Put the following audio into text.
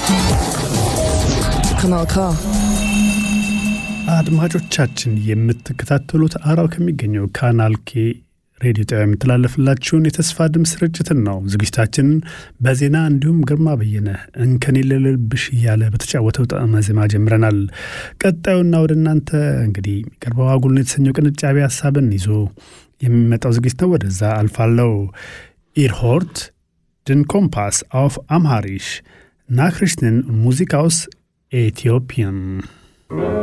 Kanal K. አድማጮቻችን የምትከታተሉት አራው ከሚገኘው ካናል ኬ ሬዲዮ ጣቢያ የሚተላለፍላችሁን የተስፋ ድምፅ ስርጭትን ነው። ዝግጅታችንን በዜና እንዲሁም ግርማ በየነ እንከን የሌለብሽ እያለ በተጫወተው ጣዕመ ዜማ ጀምረናል። ቀጣዩና ወደ እናንተ እንግዲህ የሚቀርበው አጉልን የተሰኘው ቅንጫቢ ሀሳብን ይዞ የሚመጣው ዝግጅት ነው። ወደዛ አልፋለው። ኢርሆርት ድን ኮምፓስ አውፍ አምሃሪሽ ናክሪሽንን ሙዚቃውስ ኤቲዮፒያን